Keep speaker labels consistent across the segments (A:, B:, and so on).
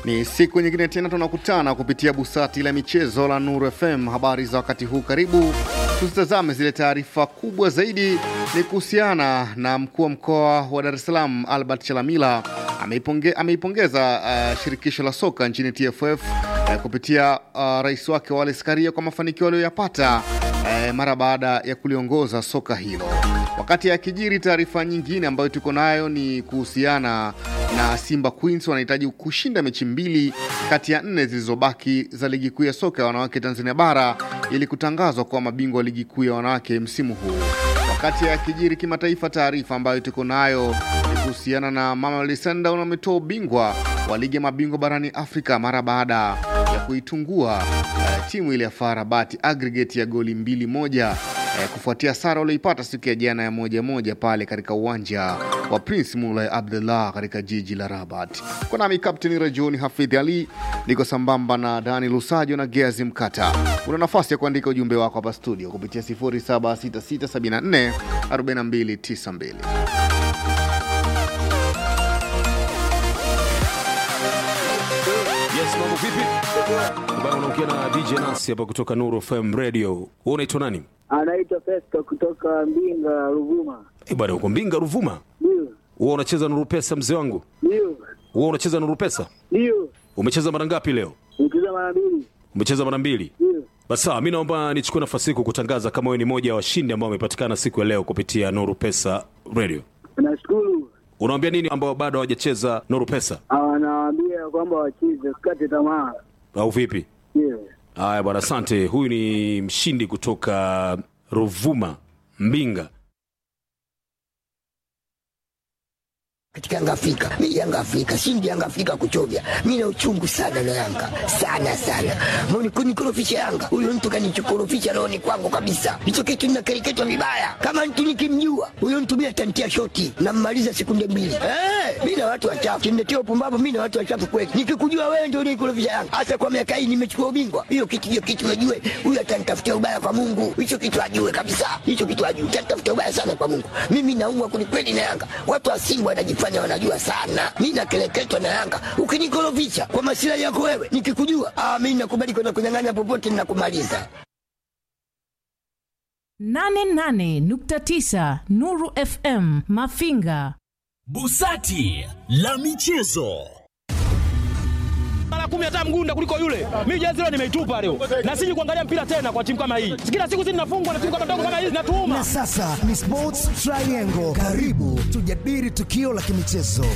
A: Ni siku nyingine tena tunakutana kupitia busati la michezo la Nuru FM. Habari za wakati huu, karibu tuzitazame zile taarifa kubwa zaidi. Ni kuhusiana na mkuu wa mkoa wa Dar es Salaam Albert Chalamila ameiponge, ameipongeza uh, shirikisho la soka nchini TFF uh, kupitia uh, rais wake Wallace Karia kwa mafanikio aliyoyapata uh, mara baada ya kuliongoza soka hilo. Wakati akijiri, taarifa nyingine ambayo tuko nayo ni kuhusiana na Simba Queens wanahitaji kushinda mechi mbili kati ya nne zilizobaki za ligi kuu ya soka ya wanawake Tanzania bara ili kutangazwa kuwa mabingwa wa ligi kuu ya wanawake msimu huu. Wakati akijiri kimataifa, taarifa ambayo tuko nayo ni kuhusiana na Mamelodi Sundowns wametoa ubingwa wa ligi ya mabingwa barani Afrika mara baada ya kuitungua uh, timu ile ya FAR Rabat aggregate ya goli mbili moja uh, kufuatia sara walioipata siku ya jana ya moja moja pale katika uwanja wa Prince Moulay Abdullah katika jiji la Rabat. Kwa nami Kapteni Rajoni Hafidh Ali, niko sambamba na Dani Lusajo na Geazi Mkata. Una nafasi ya kuandika ujumbe wako hapa studio kupitia 076674 4292.
B: Yes, mambo vipi? Bwana unaongea na DJ Nasi hapa kutoka Nuru FM Radio. Wewe unaitwa nani?
C: Anaitwa Festo kutoka Mbinga, Ruvuma.
B: Eh, bwana uko Mbinga Ruvuma.
C: Ndio,
B: Wewe unacheza Nuru Pesa mzee wangu?
C: ndio,
B: Wewe unacheza Nuru Pesa?
C: ndio.
B: Umecheza mara ngapi leo?
C: Nikiza mara mbili.
B: Umecheza mara mbili.
C: Ndio.
B: Basi sawa, mimi naomba nichukue nafasi hii kukutangaza kama wewe ni moja ya washindi ambao wamepatikana siku ya leo kupitia Nuru Pesa Radio.
C: Nashukuru.
B: Unawaambia nini ambao bado hawajacheza Nuru Pesa
C: Anawaambia kwamba wacheze, usikate tamaa.
B: au vipi?
C: Ndio.
B: Haya bwana, asante. Huyu ni mshindi kutoka Ruvuma, Mbinga.
D: katika Yanga Afrika. Mimi Yanga Afrika, shindi Yanga Afrika kuchovya. Mimi na uchungu sana na Yanga. Sana sana. Mbona kunikorofisha Yanga? Huyo mtu kanichokorofisha rohoni kwangu kabisa. Hicho kitu ninakereketwa vibaya. Kama mtu nikimjua, huyo mtu mimi atantia shoti na mmaliza sekunde mbili. Eh, mimi na watu wachafu. Kimletea upumbavu mimi na watu wachafu kweli. Nikikujua wewe ndio unikorofisha Yanga. Hasa kwa miaka hii nimechukua ubingwa. Hiyo kitu hiyo kitu najue. Huyo atanitafutia ubaya kwa Mungu. Hicho kitu ajue kabisa. Hicho kitu ajue. Atanitafutia ubaya sana kwa Mungu. Mimi naumwa kwelikweli na Yanga. Watu wa Simba wanajifanya wanajua sana. Mimi nakeleketwa na Yanga. Ukinikorofisha kwa masilahi yako wewe, nikikujua, ah, mimi nakubali kwenda kunyang'anya popote ninakumaliza.
E: 88.9 Nuru FM Mafinga.
F: Busati la michezo.
G: mara kumi hata mgunda kuliko yule. Mimi jezi leo nimeitupa leo, na siji kuangalia mpira tena kwa timu kama hii. Kila siku sisi tunafungwa na timu kama ndogo kama hizi, natuuma
H: Na sasa ni Sports Triangle. Karibu tujadili tukio la kimichezo.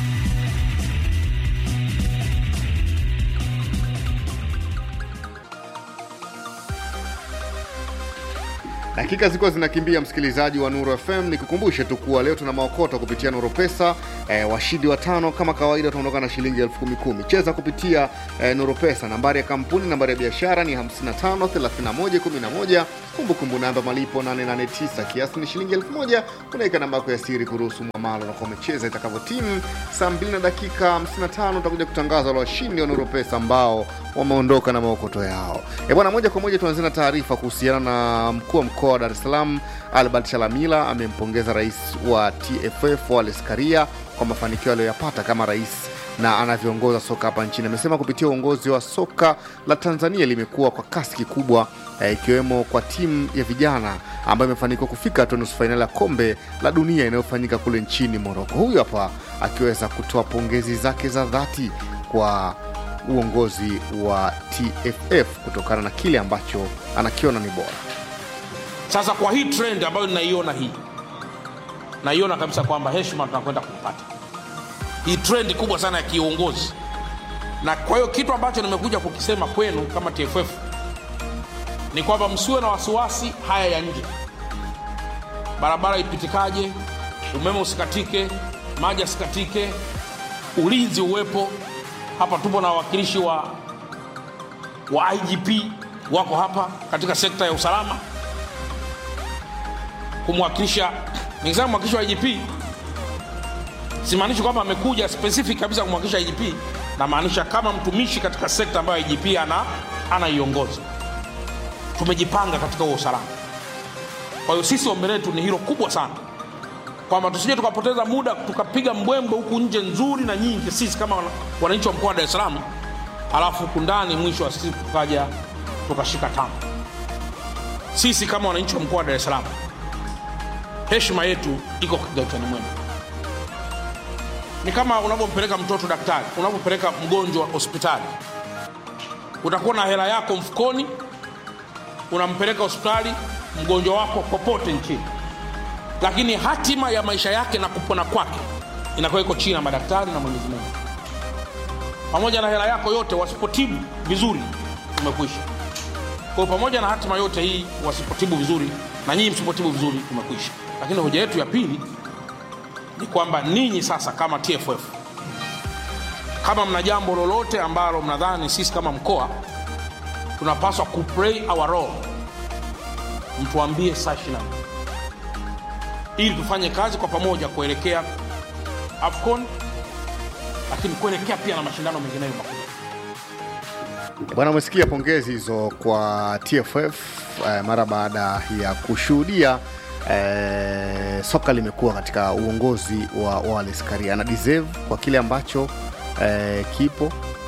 A: Dakika zilikuwa zinakimbia, msikilizaji wa Nuru FM, nikukumbushe tu kuwa leo tuna maokoto kupitia Nuru Pesa. E, washindi watano kama kawaida wataondoka na shilingi elfu kumi kumi. Cheza kupitia e, Nuru Pesa. Nambari ya kampuni, nambari ya biashara ni 55 31 11. Kumbukumbu namba malipo 889, kiasi ni shilingi elfu moja. Unaweka namba yako ya siri kuruhusu mwamalo na kwa umecheza itakavyo timu. Saa 2 na dakika 55 utakuja kutangaza wale washindi wa Nuru Pesa ambao wameondoka na maokoto yao. E bwana, moja kwa moja tuanzie na taarifa kuhusiana na mkuu wa mkoa wa Dar es Salaam Albert Chalamila amempongeza rais wa TFF Wallace Karia kwa mafanikio aliyoyapata kama rais na anavyoongoza soka hapa nchini. Amesema kupitia uongozi wa soka la Tanzania limekuwa kwa kasi kikubwa, eh, ikiwemo kwa timu ya vijana ambayo imefanikiwa kufika hatua nusu fainali ya kombe la dunia inayofanyika kule nchini Moroko. Huyu hapa akiweza kutoa pongezi zake za dhati kwa uongozi wa TFF kutokana na kile ambacho anakiona ni bora.
I: Sasa kwa hii trend ambayo ninaiona hii, naiona kabisa kwamba heshima tunakwenda kupata hii trend kubwa sana ya kiuongozi, na kwa hiyo kitu ambacho nimekuja kukisema kwenu kama TFF ni kwamba msiwe na wasiwasi haya ya nje, barabara ipitikaje, umeme usikatike, maji yasikatike, ulinzi uwepo. Hapa tupo na wawakilishi wa, wa IGP wako hapa katika sekta ya usalama kumwakilisha nikisema mwakilishi wa IGP simaanishi kwamba amekuja specific kabisa kumwakilisha IGP, namaanisha kama mtumishi katika sekta ambayo IGP ana anaiongoza. Tumejipanga katika huo usalama. Kwa hiyo sisi ombi letu ni hilo kubwa sana, kwamba tusije tukapoteza muda tukapiga mbwembwe huku nje nzuri na nyingi sisi kama wana- wananchi wa mkoa wa dar es salaam alafu huku ndani mwisho wa siku tukaja tukashika tama sisi kama wananchi wa mkoa wa dar es salaam heshima yetu iko kigautani mwenu ni kama unavyompeleka mtoto daktari unavyopeleka mgonjwa hospitali utakuwa na hela yako mfukoni unampeleka hospitali mgonjwa wako popote nchini lakini hatima ya maisha yake na kupona kwake inakuwa iko chini ya madaktari na mwenyezi mungu pamoja na hela yako yote wasipotibu vizuri umekwisha kwa hiyo pamoja na hatima yote hii wasipotibu vizuri na nyinyi msipotibu vizuri umekwisha lakini hoja yetu ya pili ni kwamba ninyi sasa kama tff kama mna jambo lolote ambalo mnadhani sisi kama mkoa tunapaswa kuplay our role mtuambie saa 24 ili tufanye kazi kwa pamoja kuelekea afcon lakini kuelekea pia na mashindano mengineyo makubwa
A: Bwana, umesikia pongezi hizo kwa TFF eh, mara baada ya kushuhudia eh, soka limekuwa katika uongozi wa Wallace Karia. Ana deserve kwa kile ambacho eh, kipo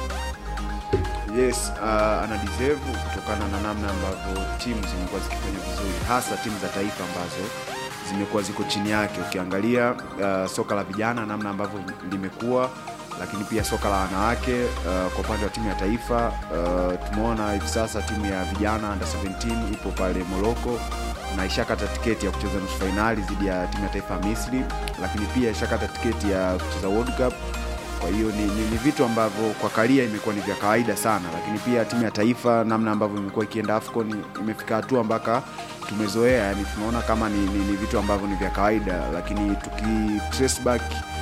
J: yes uh, ana deserve kutokana na namna ambavyo timu zimekuwa zikifanya vizuri hasa timu za taifa ambazo zimekuwa ziko chini yake ukiangalia uh, soka la vijana namna ambavyo limekuwa lakini pia soka la wanawake uh, kwa upande wa timu ya taifa uh, tumeona hivi sasa timu ya vijana under 17 ipo pale moroko na ishakata tiketi ya kucheza nusu fainali dhidi ya timu ya taifa ya misri lakini pia ishakata tiketi ya kucheza world cup kwa hiyo ni, ni, ni vitu ambavyo kwa karia imekuwa ni vya kawaida sana lakini pia timu ya taifa namna ambavyo imekuwa ikienda afcon imefika hatua mpaka tumezoea yani tunaona kama ni, ni, ni vitu ambavyo ni vya kawaida lakini tuki trace back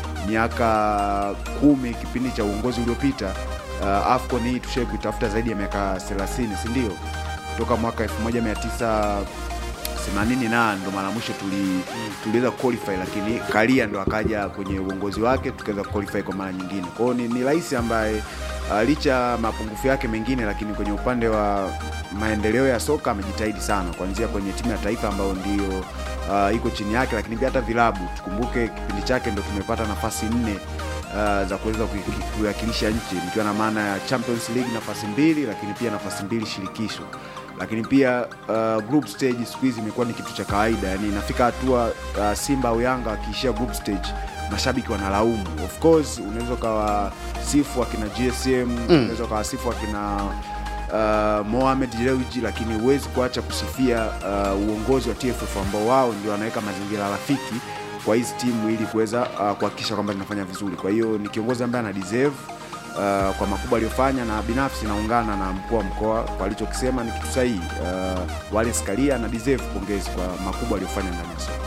J: miaka kumi kipindi cha uongozi uliopita uh, afcon hii tushai kuitafuta zaidi ya miaka 30 sindio kutoka mwaka 1900 themanini na ndo mara mwisho tuli, tuliweza qualify lakini karia ndo akaja kwenye uongozi wake tukaweza qualify kwa mara nyingine kwao ni, ni rais ambaye uh, licha mapungufu yake mengine lakini kwenye upande wa maendeleo ya soka amejitahidi sana kuanzia kwenye timu ya taifa ambayo ndio uh, iko chini yake lakini pia hata vilabu tukumbuke kipindi chake ndo tumepata nafasi nne uh, za kuweza kui- kuiwakilisha nchi nikiwa na maana ya champions league nafasi mbili lakini pia nafasi mbili shirikisho lakini pia uh, group stage siku hizi imekuwa ni kitu cha kawaida yani inafika hatua uh, simba au yanga wakiishia group stage mashabiki wanalaumu of course unaweza ukawasifu akina gsm mm. unaweza ukawasifu akina uh, mohamed leuji lakini huwezi kuacha kusifia uh, uongozi wa tff ambao wao ndio wanaweka mazingira rafiki kwa hizi timu ili kuweza uh, kuhakikisha kwamba zinafanya vizuri kwa hiyo ni kiongozi ambaye ana deserve uh, kwa makubwa aliyofanya na binafsi naungana na mkuu wa mkoa kwa alichokisema ni kitu sahihi uh, Wallace Karia na deserve pongezi kwa makubwa aliyofanya ndani ya soka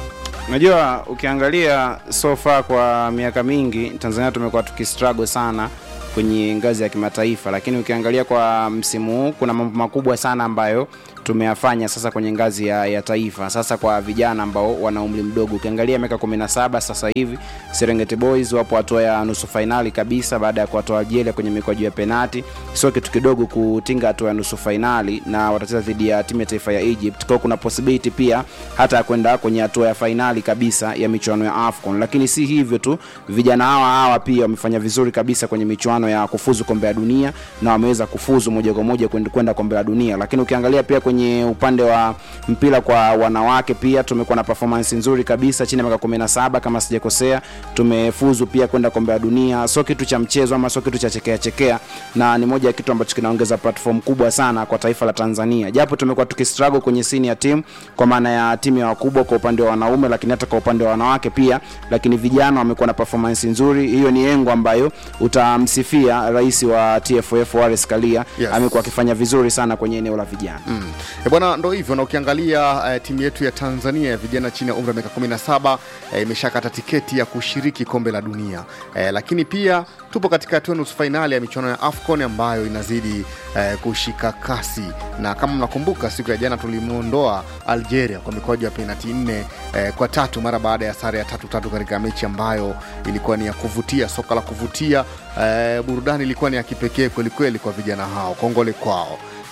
K: unajua ukiangalia so far kwa miaka mingi tanzania tumekuwa tukistruggle sana kwenye ngazi ya kimataifa lakini ukiangalia kwa msimu huu kuna mambo makubwa sana ambayo tumeyafanya sasa kwenye ngazi ya, ya taifa sasa kwa vijana ambao wana umri mdogo ukiangalia miaka 17 sasa hivi serengeti boys wapo hatua ya nusu fainali kabisa baada ya kuwatoa algeria kwenye mikwaju ya penati sio kitu kidogo kutinga hatua ya nusu fainali na watacheza dhidi ya timu ya taifa ya egypt kwao kuna possibility pia hata ya kwenda kwenye hatua ya fainali kabisa ya michuano ya afcon lakini si hivyo tu vijana hawa hawa pia wamefanya vizuri kabisa kwenye michuano ya kufuzu kombe la dunia na wameweza kufuzu moja kwa moja kwenda- kwenda kombe la dunia lakini ukiangalia pia kwenye upande wa mpira kwa wanawake pia tumekuwa na performance nzuri kabisa chini ya miaka 17 kama sijakosea tumefuzu pia kwenda kombe la dunia sio kitu cha mchezo ama sio kitu cha chekea chekea na ni moja ya kitu ambacho kinaongeza platform kubwa sana kwa taifa la tanzania japo tumekuwa tukistruggle kwenye sini ya timu kwa maana ya timu ya wakubwa kwa upande wa wanaume lakini hata kwa upande wa wanawake pia lakini vijana wamekuwa na performance nzuri hiyo ni engo ambayo utamsifia rais wa tff Wallace Karia
A: Yes.
K: amekuwa akifanya vizuri sana kwenye eneo la vijana
A: Mm. E bwana, ndo hivyo na ukiangalia eh, timu yetu ya Tanzania ya vijana chini ya umri wa miaka 17 eh, imeshakata tiketi ya kushiriki kombe la dunia eh, lakini pia tupo katika hatua ya nusu fainali ya michuano ya AFCON ambayo inazidi eh, kushika kasi, na kama mnakumbuka siku ya jana tulimwondoa Algeria kwa mikwaju ya penati nne eh, kwa tatu mara baada ya sare ya tatu tatu katika mechi ambayo ilikuwa ni ya kuvutia, soka la kuvutia. Eh, burudani ilikuwa ni ya kipekee kwelikweli kwa vijana hao, kongole kwao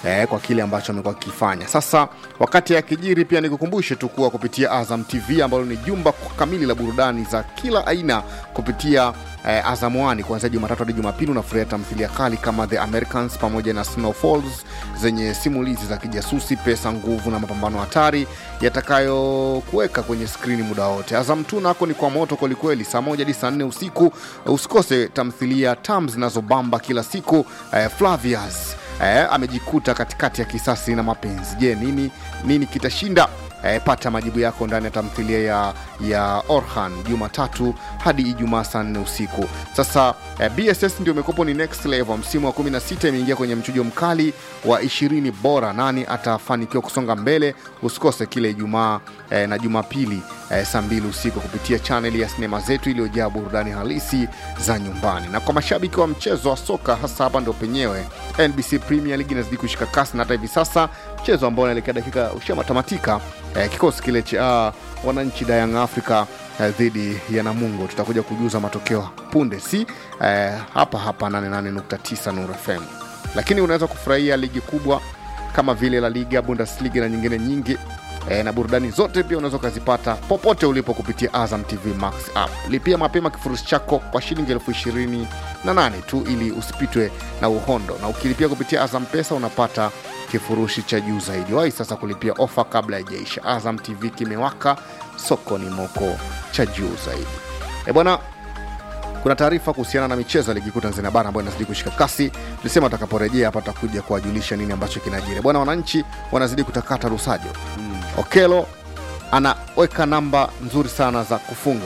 A: eh, kwa kile ambacho amekuwa akifanya. Sasa wakati akijiri, pia nikukumbushe tu kuwa kupitia Azam TV ambalo ni jumba kamili la burudani za kila aina kupitia eh, Azam One kuanzia Jumatatu hadi Jumapili unafurahia tamthilia kali kama The Americans pamoja na Snowfalls zenye simulizi za kijasusi, pesa, nguvu na mapambano hatari yatakayokuweka kwenye skrini muda wote. Azam tu nako ni kwa moto kwelikweli, saa moja hadi saa nne usiku. Usikose tamthilia tam zinazobamba kila siku. Eh, Flavius eh, amejikuta katikati ya kisasi na mapenzi. Je, nini nini kitashinda? Eh, pata majibu yako ndani ya tamthilia ya, ya Orhan Jumatatu hadi Ijumaa saa nne usiku. Sasa eh, BSS ndio imekopo ni next level. Msimu wa 16 imeingia kwenye mchujo mkali wa 20 bora. Nani atafanikiwa kusonga mbele? Usikose kile Ijumaa eh, na Jumapili eh, saa mbili usiku kupitia chaneli ya sinema zetu iliyojaa burudani halisi za nyumbani. Na kwa mashabiki wa mchezo wa soka, hasa hapa ndo penyewe, NBC Premier League inazidi kushika kasi, na hata hivi sasa mchezo ambao unaelekea dakika ushamatamatika eh, kikosi kile cha uh, wananchi da Young Africa eh, dhidi ya Namungo. Tutakuja kujuza matokeo punde, si eh, hapa hapa 88.9 Nuru FM, lakini unaweza kufurahia ligi kubwa kama vile La Liga, Bundesliga na nyingine nyingi e, na burudani zote pia unaweza ukazipata popote ulipo kupitia Azam TV Max app. Lipia mapema kifurushi chako kwa shilingi elfu ishirini na nane tu ili usipitwe na uhondo, na ukilipia kupitia Azam Pesa unapata kifurushi cha juu zaidi. Wahi sasa kulipia ofa kabla haijaisha. Azam TV kimewaka, soko ni moko cha juu zaidi. E bwana, kuna taarifa kuhusiana na michezo ya ligi kuu Tanzania bara ambayo inazidi kushika kasi. Tulisema atakaporejea hapa tutakuja kuwajulisha nini ambacho kinajiri. Bwana, wananchi wanazidi kutakata Rusajo. mm. Okelo anaweka namba nzuri sana za kufunga.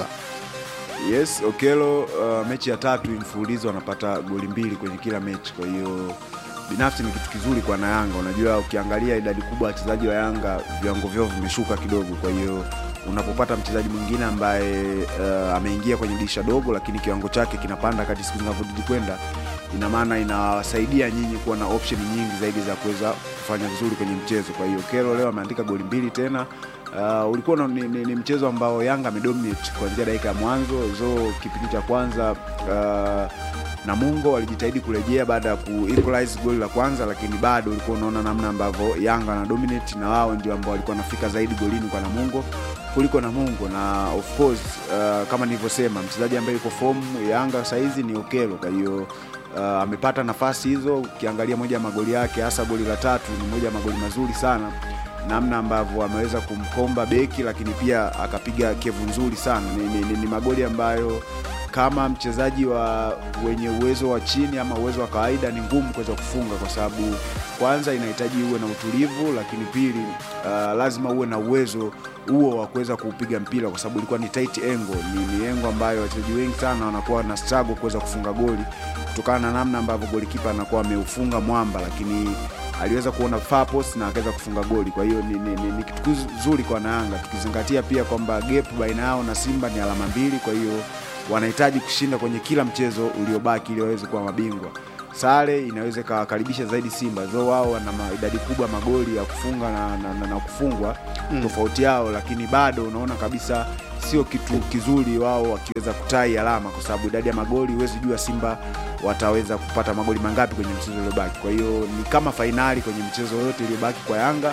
J: Yes, Okelo uh, mechi ya tatu mfululizo anapata goli mbili kwenye kila mechi, kwa hiyo binafsi ni kitu kizuri kwa na Yanga. Unajua, ukiangalia idadi kubwa ya wachezaji wa Yanga viwango vyao vimeshuka kidogo, kwa hiyo unapopata mchezaji mwingine ambaye uh, ameingia kwenye dirisha dogo, lakini kiwango chake kinapanda kati siku zinavyozidi kwenda, ina maana inawasaidia nyinyi kuwa na option nyingi zaidi za kuweza kufanya vizuri kwenye mchezo. Kwa hiyo Kero leo ameandika goli mbili tena. Uh, ulikuwa na- ni, ni, ni mchezo ambao Yanga amedominate kuanzia dakika ya mwanzo zo kipindi cha kwanza uh, Namungo walijitahidi kurejea baada ya ku equalize goli la kwanza, lakini bado ulikuwa unaona namna ambavyo Yanga wana dominate na wao ndio ambao walikuwa wanafika zaidi golini kwa Namungo kuliko Namungo, na of course uh, kama nilivyosema mchezaji ambaye yuko form Yanga saizi ni Okelo, kwa hiyo uh, amepata nafasi hizo. Ukiangalia moja ya magoli yake, hasa goli la tatu, ni moja ya magoli mazuri sana namna ambavyo ameweza kumkomba beki lakini pia akapiga kevu nzuri sana. Ni, ni, ni, ni magoli ambayo kama mchezaji wa wenye uwezo wa chini ama uwezo wa kawaida ni ngumu kuweza kufunga, kwa sababu kwanza inahitaji uwe na utulivu, lakini pili uh, lazima uwe na uwezo huo wa kuweza kuupiga mpira, kwa sababu ilikuwa ni tight angle. Ni, ni engo ambayo wachezaji wengi sana wanakuwa na struggle kuweza kufunga goli kutokana na namna ambavyo golikipa anakuwa ameufunga mwamba, lakini aliweza kuona far post na akaweza kufunga goli. Kwa hiyo ni, ni, ni, ni kitu kizuri kwa Wanayanga, tukizingatia pia kwamba gap baina yao na Simba ni alama mbili. Kwa hiyo wanahitaji kushinda kwenye kila mchezo uliobaki ili waweze kuwa mabingwa. Sare inaweza ikawakaribisha zaidi Simba, zo wao wana ma- idadi kubwa magoli ya kufunga na, na, na, na kufungwa
A: Mm.
J: tofauti yao, lakini bado unaona kabisa sio kitu kizuri wao wakiweza kutai alama, kwa sababu idadi ya magoli huwezi jua Simba wataweza kupata magoli mangapi kwenye mchezo uliobaki. Kwa hiyo ni kama fainali kwenye mchezo yote iliyobaki kwa Yanga.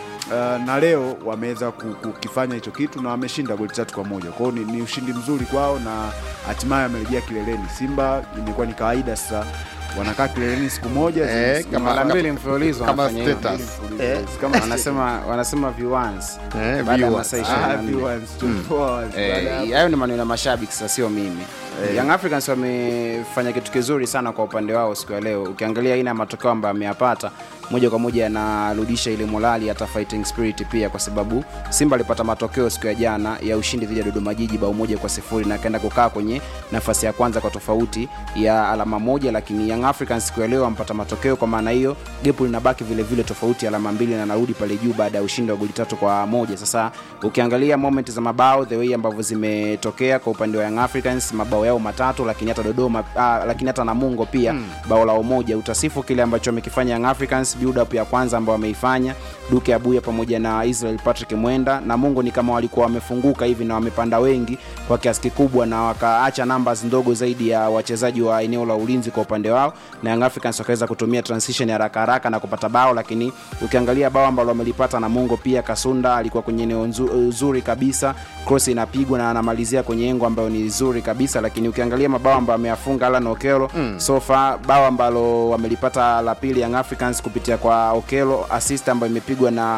J: Uh, na leo wameweza ku- kukifanya hicho kitu na wameshinda goli tatu kwa moja. Kwa hiyo ni, ni ushindi mzuri kwao na hatimaye wamerejea kileleni. Simba imekuwa ni kawaida sasa wanakaa kileleni siku moja
A: Eh,
J: siku-
A: kama-
K: mara mbili mfululizo
A: kama
K: wanafanya hivyo.
A: status.
K: Eh,
J: Kama
K: wanasema wanasema viewers
A: Eh,
K: baada ya
A: viewers.
K: masaa
J: Ah,
K: ishirini na nne.
J: viewers, 24 hours.
K: Eh,
J: Baada ya-
K: hayo ni maneno ya mashabiki sasa sio mimi Young Africans wamefanya kitu kizuri sana kwa upande wao siku ya leo ukiangalia aina ya matokeo ambayo ameyapata moja kwa moja yanarudisha ile morali hata fighting spirit pia kwa sababu simba alipata matokeo siku ya jana ya ushindi dhidi ya dodoma jiji bao moja kwa sifuri na akaenda kukaa kwenye nafasi ya kwanza kwa tofauti ya alama moja lakini young africans siku ya leo ampata matokeo kwa maana hiyo gepu linabaki vile vile tofauti ya alama mbili na narudi pale juu baada ya ushindi wa goli tatu kwa moja sasa ukiangalia moment za mabao the way ambavyo zimetokea kwa upande wa young africans mabao yao matatu lakini hata dodoma ah, lakini hata namungo pia mm. bao lao moja utasifu kile ambacho amekifanya young africans build up ya kwanza ambao wameifanya duke abuya pamoja na israel patrick mwenda namungo ni kama walikuwa wamefunguka hivi na wamepanda wengi kwa kiasi kikubwa na wakaacha numbers ndogo zaidi ya wachezaji wa eneo la ulinzi kwa upande wao bao na Young Africans wakaweza kutumia transition ya haraka haraka na kupata bao, lakini ukiangalia bao ambalo wamelipata Namungo pia Kasunda alikuwa kwenye eneo nzu- zuri kabisa, cross inapigwa na anamalizia kwenye engo ambayo ni zuri kabisa, lakini ukiangalia mabao ambayo ameyafunga Alan Okelo mm. so far bao ambalo wamelipata la pili Young Africans kupitia kwa Okelo, assist ambayo imepigwa na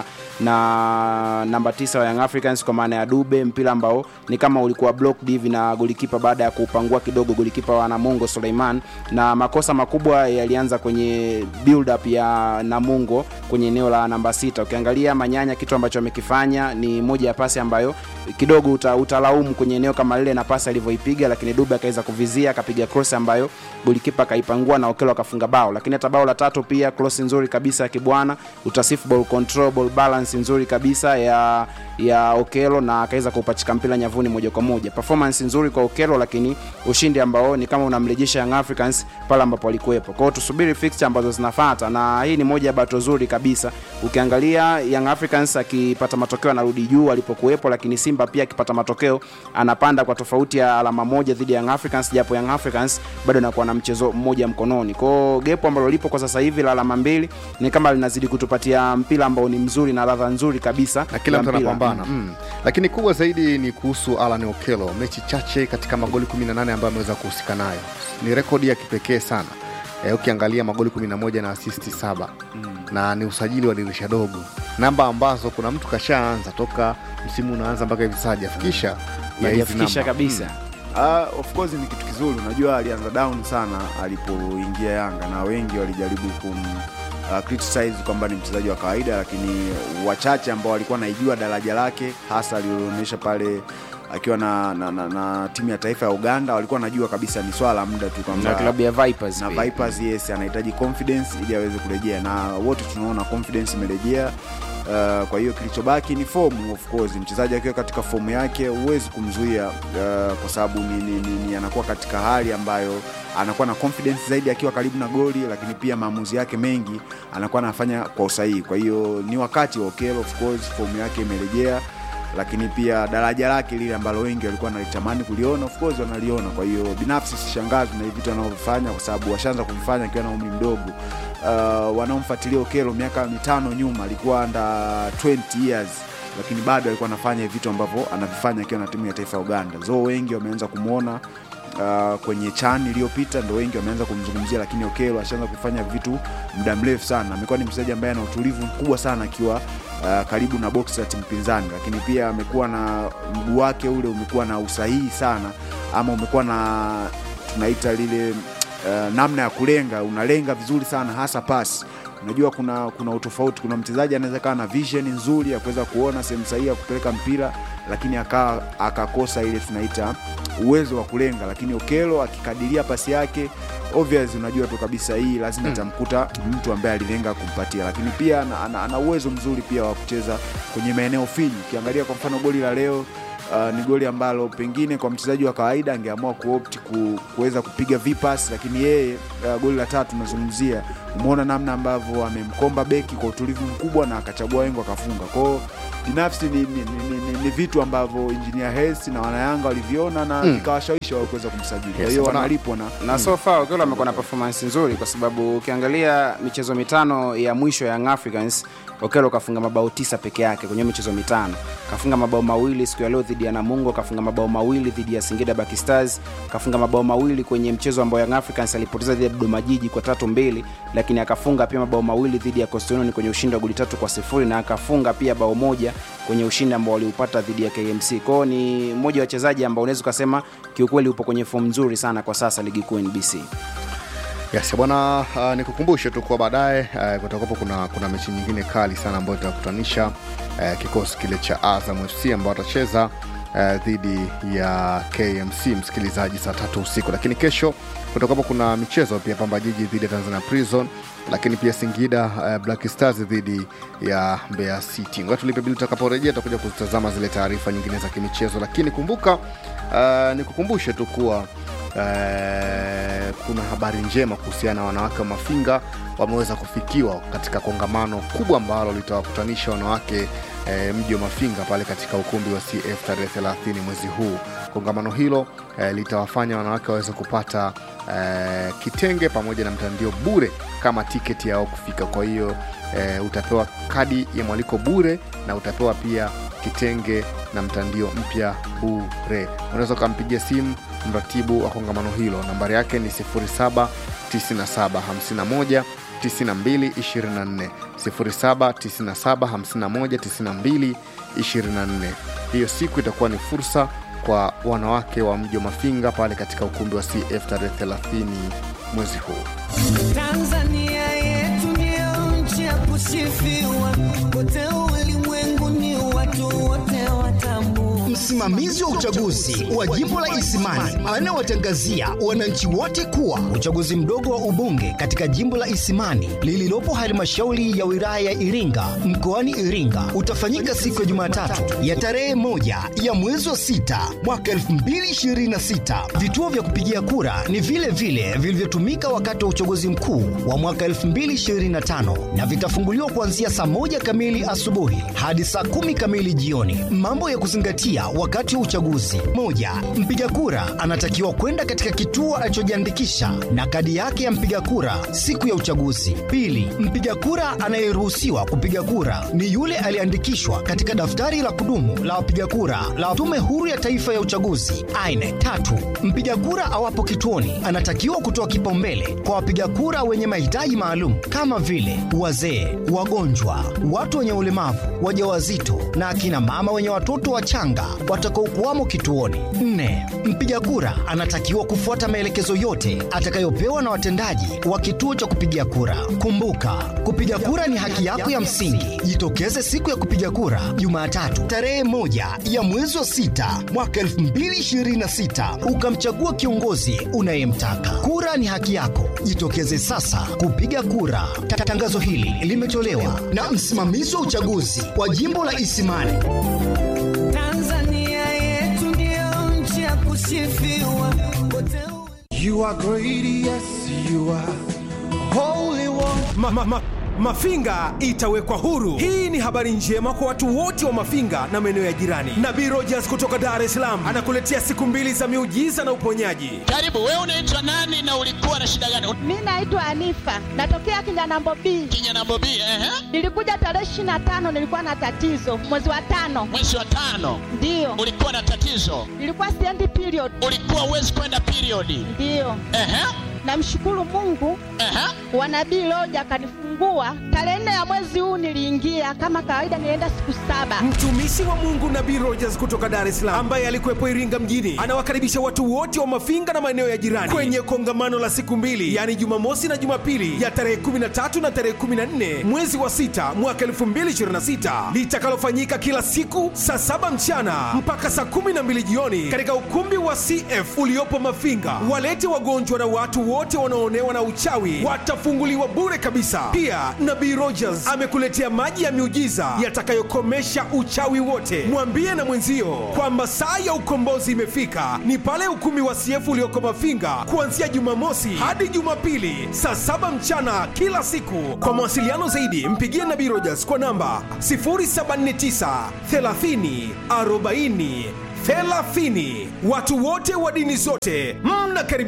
K: na namba tisa wa Young Africans kwa maana ya Dube, mpira ambao ni kama ulikuwa blocked hivi na golikipa baada ya kuupangua kidogo golikipa wa Namungo Suleiman, na makosa makubwa yalianza kwenye build up ya Namungo kwenye eneo la namba sita. Ukiangalia Manyanya, kitu ambacho amekifanya ni moja ya pasi ambayo kidogo uta, utalaumu kwenye eneo kama lile na pasi alivyoipiga, lakini Dube akaweza kuvizia akapiga cross ambayo golikipa akaipangua na Okelo akafunga bao. Lakini hata bao la tatu pia cross nzuri kabisa ya Kibwana, utasifu ball control, ball balance nzuri kabisa ya ya Okelo na akaweza kupachika mpira nyavuni moja kwa moja. Performance nzuri kwa Okelo, lakini ushindi ambao ni kama unamrejesha Young Africans pale ambapo alikuwepo. Kwa hiyo tusubiri fixture ambazo zinafuata, na hii ni moja ya bato zuri kabisa. Ukiangalia Young Africans akipata matokeo anarudi juu alipokuwepo, lakini Simba pia akipata matokeo anapanda kwa tofauti ya alama moja dhidi ya Young Africans, japo Young Africans bado anakuwa na mchezo mmoja mkononi. Kwa hiyo gepo ambalo lipo kwa sasa hivi la alama mbili ni kama linazidi kutupatia mpira ambao ni mzuri na ladha nzuri kabisa
A: na kila
K: ya
A: mtu
K: mpira.
A: anapambana mm. lakini kubwa zaidi ni kuhusu Alan Okelo, mechi chache katika magoli 18 ambayo ameweza kuhusika nayo, ni rekodi ya kipekee sana e, ukiangalia magoli 11 na asisti saba mm. na ni usajili wa dirisha dogo, namba ambazo kuna mtu kashaanza toka msimu unaanza mpaka hivi sasa hajafikisha ya hizi
K: Hajafikisha
A: namba.
K: kabisa.
J: Uh, of course ni kitu kizuri. Unajua alianza down sana alipoingia Yanga na wengi walijaribu kum uh, criticize kwamba ni mchezaji wa kawaida, lakini wachache ambao walikuwa naijua daraja lake hasa aliloonyesha pale akiwa na, na, na, na timu ya taifa ya Uganda walikuwa wanajua kabisa ni swala la muda tu kwamba
K: na klabu ya Vipers
J: na
K: pia.
J: Vipers yes, anahitaji confidence ili aweze kurejea, na wote tunaona confidence imerejea. Uh, kwa hiyo kilichobaki ni fomu. Of course mchezaji akiwa katika fomu yake huwezi kumzuia uh, kwa sababu ni, ni, ni, ni anakuwa katika hali ambayo anakuwa na confidence zaidi akiwa karibu na goli, lakini pia maamuzi yake mengi anakuwa anafanya kwa usahihi. Kwa hiyo ni wakati wa Okello, of course fomu yake imerejea lakini pia daraja lake lile ambalo wengi walikuwa wanalitamani kuliona of course wanaliona. Kwa hiyo binafsi sishangazwi na hivi vitu anavyofanya, kwa sababu washaanza kuvifanya akiwa na umri mdogo. Uh, wanaomfuatilia Okelo miaka mitano nyuma alikuwa under 20 years lakini bado alikuwa anafanya hivi vitu ambavyo anavifanya akiwa na timu ya taifa ya Uganda. So wengi wameanza kumwona uh, kwenye chan iliyopita ndo wengi wameanza kumzungumzia, lakini Okelo ashaanza kufanya vitu muda mrefu sana. Amekuwa ni mchezaji ambaye ana utulivu mkubwa sana akiwa uh, karibu na box la timu pinzani, lakini pia amekuwa na mguu wake ule umekuwa na usahihi sana, ama umekuwa na tunaita lile uh, namna ya kulenga, unalenga vizuri sana, hasa pasi unajua kuna kuna utofauti. Kuna mchezaji anaweza kawa na vision nzuri ya kuweza kuona sehemu sahihi ya kupeleka mpira, lakini akawa akakosa ile tunaita uwezo wa kulenga. Lakini Okelo akikadiria pasi yake obvious, unajua tu kabisa hii lazima itamkuta mtu ambaye alilenga kumpatia, lakini pia ana, ana, ana uwezo mzuri pia wa kucheza kwenye maeneo finyu. Ukiangalia kwa mfano goli la leo Uh, ni goli ambalo pengine kwa mchezaji wa kawaida angeamua kuopt ku, kuweza kupiga vipas, lakini yeye uh, goli la tatu nazungumzia, umeona namna ambavyo amemkomba beki kwa utulivu mkubwa na akachagua wengo akafunga. Kwao binafsi ni, ni, ni, ni, ni vitu ambavyo engineer Hersi na wanayanga waliviona na
K: Mm.
J: vikawashawishi wao kuweza kumsajili. Kwa
K: Yes,
J: hiyo
K: bwana.
J: wanalipwa na
K: na so far Okello amekuwa na performance nzuri kwa sababu ukiangalia michezo mitano ya mwisho ya Young Africans Okello kafunga mabao tisa peke yake kwenye michezo mitano. Kafunga mabao mawili siku ya leo dhidi ya Namungo, kafunga mabao mawili dhidi ya Singida Black Stars, kafunga mabao mawili kwenye mchezo ambao Young Africans alipoteza dhidi ya Dodoma Jiji kwa tatu mbili, lakini akafunga pia mabao mawili dhidi ya Coastal Union kwenye ushindi wa goli tatu kwa sifuri na akafunga pia bao moja kwenye ushindi ambao waliupata dhidi ya KMC. Kwao ni mmoja wa wachezaji ambao unaweza ukasema kiukweli upo kwenye fomu nzuri sana kwa sasa ligi kuu NBC.
A: Yes, bwana uh, nikukumbushe tu kwa baadaye uh, kutakuwapo kuna, kuna mechi nyingine kali sana ambayo itakutanisha uh, kikosi kile cha Azam FC ambao watacheza uh, dhidi ya KMC msikilizaji, saa tatu usiku. Lakini kesho kutakuwapo kuna michezo pia, Pamba Jiji dhidi ya Tanzania Prison, lakini pia Singida uh, Black Stars dhidi ya Mbeya City. Ngoja tulipe bili, tutakaporejea tutakuja kuzitazama zile taarifa nyingine za kimichezo, lakini kumbuka uh, nikukumbushe tu kuwa Eh, kuna habari njema kuhusiana na wanawake wa Mafinga wameweza kufikiwa katika kongamano kubwa ambalo litawakutanisha wanawake eh, mji wa Mafinga pale katika ukumbi wa CF tarehe 30 mwezi huu. Kongamano hilo eh, litawafanya wanawake waweze kupata eh, kitenge pamoja na mtandio bure kama tiketi yao kufika. Kwa hiyo eh, utapewa kadi ya mwaliko bure na utapewa pia kitenge na mtandio mpya bure. Unaweza ukampigia simu mratibu wa kongamano hilo, nambari yake ni 07 97 51 92 24 07 97 51 92 24. Hiyo siku itakuwa ni fursa kwa wanawake wa mji wa Mafinga pale katika ukumbi wa CF tarehe 30 mwezi huu.
L: Tanzania yetu ndio nchi ya kusifiwa, kote ulimwenguni watu wote watambua.
H: Msimamizi wa uchaguzi wa jimbo la Isimani anawatangazia wananchi wote kuwa uchaguzi mdogo wa ubunge katika jimbo la Isimani lililopo halmashauri ya wilaya ya Iringa mkoani Iringa utafanyika siku ya Jumatatu ya tarehe moja ya mwezi wa sita mwaka 2026. Vituo vya kupigia kura ni vile vile vilivyotumika wakati wa uchaguzi mkuu wa mwaka 2025 na vitafunguliwa kuanzia saa moja kamili asubuhi hadi saa kumi kamili jioni. Mambo ya kuzingatia wakati wa uchaguzi: moja, mpiga kura anatakiwa kwenda katika kituo alichojiandikisha na kadi yake ya mpiga kura siku ya uchaguzi. Pili, mpiga kura anayeruhusiwa kupiga kura ni yule aliyeandikishwa katika daftari la kudumu la wapiga kura la Tume Huru ya Taifa ya Uchaguzi aine. Tatu, mpiga kura awapo kituoni anatakiwa kutoa kipaumbele kwa wapiga kura wenye mahitaji maalum kama vile wazee, wagonjwa, watu wenye ulemavu, wajawazito na akina mama wenye watoto wachanga watakaokuwamo kituoni. Nne, mpiga kura anatakiwa kufuata maelekezo yote atakayopewa na watendaji wa kituo cha kupigia kura. Kumbuka, kupiga kura ni haki yako ya msingi. Jitokeze siku ya kupiga kura Jumatatu tarehe moja ya mwezi wa sita mwaka 2026 ukamchagua kiongozi unayemtaka. Kura ni haki yako, jitokeze sasa kupiga kura. Ta- Tangazo hili limetolewa na msimamizi wa uchaguzi wa jimbo la Isimani.
L: Tanzania yetu ndio nchi ya kusifiwa, kote
M: You are great, yes, you are holy one.
N: ma, ma, ma, Mafinga itawekwa huru. Hii ni habari njema kwa watu wote wa Mafinga na maeneo ya jirani. Nabii Rogers kutoka Dar es Salaam anakuletea siku mbili za miujiza na uponyaji.
O: Karibu, wewe unaitwa nani na ulikuwa na shida gani?
P: Mi naitwa Anifa, natokea Kinyanambo B.
O: Kinyanambo B, ehe.
P: Nilikuja tarehe ishirini na tano, nilikuwa na tatizo mwezi wa tano.
O: Mwezi wa tano
P: Ndiyo,
O: ulikuwa na tatizo,
P: nilikuwa siendi period.
O: ulikuwa huwezi kwenda periodi.
P: Ndiyo,
O: Ehe,
P: namshukuru Mungu
O: ehe.
P: wa nabii Loja akanifungua tarehe nne ya mwezi huu. Niliingia kama kawaida, nilienda siku saba.
N: Mtumishi wa Mungu Nabii Rogers kutoka Dar es Salaam ambaye alikuwepo Iringa mjini anawakaribisha watu wote wa Mafinga na maeneo ya jirani kwenye kongamano la siku mbili, yaani Jumamosi na Jumapili ya tarehe 13 na tarehe 14 mwezi wa sita mwaka 2026 litakalofanyika kila siku saa saba mchana mpaka saa 12 jioni katika ukumbi wa CF uliopo Mafinga. Walete wagonjwa na watu wote wanaoonewa na uchawi watafunguliwa bure kabisa. Pia Nabii Rogers amekuletea maji ya miujiza yatakayokomesha uchawi wote. Mwambie na mwenzio kwamba saa ya ukombozi imefika, ni pale ukumbi wa CF ulioko Mafinga kuanzia Jumamosi hadi Jumapili saa saba mchana kila siku. Kwa mawasiliano zaidi, mpigie Nabii Rogers kwa namba 079 30 40 30. Watu wote wa dini zote mnakaribishwa.